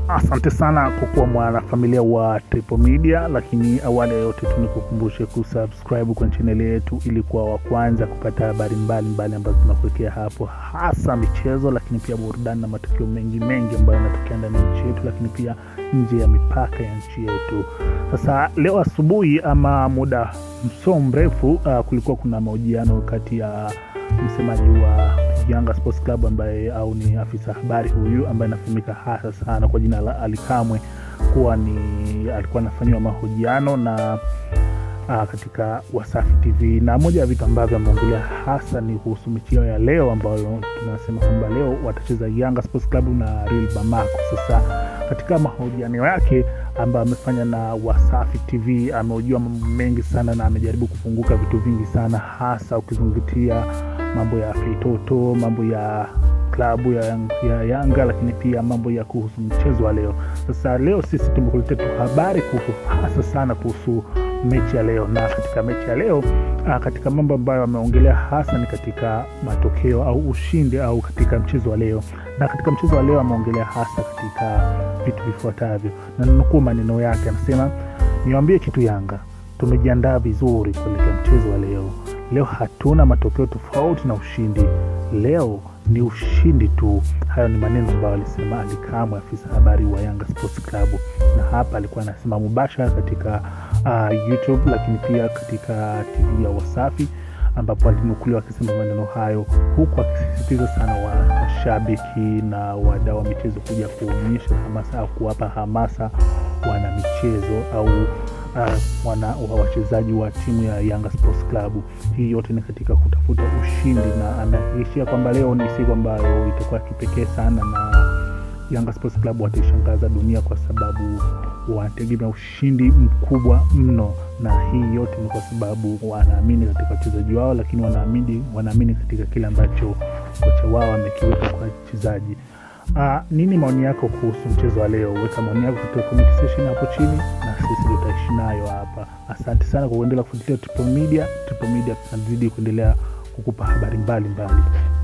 Asante sana kwa kuwa mwanafamilia wa Triple Media, lakini awali ya yote tu nikukumbushe kusubscribe kwenye chaneli yetu ili kuwa wa kwanza kupata habari mbalimbali ambazo tunakuwekea hapo, hasa michezo, lakini pia burudani na matukio mengi mengi ambayo yanatokea ndani ya nchi yetu, lakini pia nje ya mipaka ya nchi yetu. Sasa leo asubuhi ama muda mso mrefu, uh, kulikuwa kuna mahojiano kati ya msemaji wa Yanga Sports Club ambaye au ni afisa habari huyu ambaye anafahamika hasa sana kwa jina la Ali Kamwe kuwa ni alikuwa anafanyiwa mahojiano na uh, katika Wasafi TV, na moja ya vitu ambavyo ameongelea hasa ni kuhusu mechi yao ya leo ambayo tunasema kwamba leo watacheza Yanga Sports Club na Real Bamako. Sasa katika mahojiano yake ambayo amefanya na Wasafi TV amehojiwa mambo mengi sana na amejaribu kufunguka vitu vingi sana, hasa ukizingatia mambo ya fitoto, mambo ya klabu ya, ya Yanga, lakini pia mambo ya kuhusu mchezo wa leo. Sasa leo sisi tumekuletea tu habari kuhusu hasa sana kuhusu mechi ya leo, na katika mechi ya leo a, katika mambo ambayo ameongelea hasa ni katika matokeo au ushindi au katika mchezo wa leo, na katika mchezo wa leo ameongelea hasa katika vitu vifuatavyo, na nukuu maneno yake, anasema niwaambie kitu Yanga, tumejiandaa vizuri kuelekea mchezo wa leo. Leo hatuna matokeo tofauti na ushindi, leo ni ushindi tu. Hayo ni maneno ambayo alisema Ali Kamwe, afisa habari wa Yanga Sports Club, na hapa alikuwa anasema mubashara katika uh, YouTube, lakini pia katika TV ya Wasafi ambapo alinukuliwa akisema maneno hayo, huku akisisitiza sana wa mashabiki na wadau wa michezo kuja kuonyesha hamasa au kuwapa hamasa wana michezo au uh, wana wachezaji wa timu ya Yanga Sports Club. Hii yote ni katika kutafuta ushindi, na amehakikishia kwamba leo ni siku ambayo itakuwa kipekee sana na Yanga Sports Club wataishangaza dunia kwa sababu wanategemea ushindi mkubwa mno, na hii yote ni kwa sababu wanaamini katika wachezaji wao, lakini wanaamini wanaamini katika kile ambacho kocha wao amekiweka kwa wachezaji. Uh, nini maoni yako kuhusu mchezo wa leo? Weka maoni yako katika comment section hapo chini, na sisi tutaishi nayo hapa. Asante sana kwa kuendelea kufuatilia Triple Media. Triple Media tunazidi kuendelea kukupa habari mbalimbali mbali.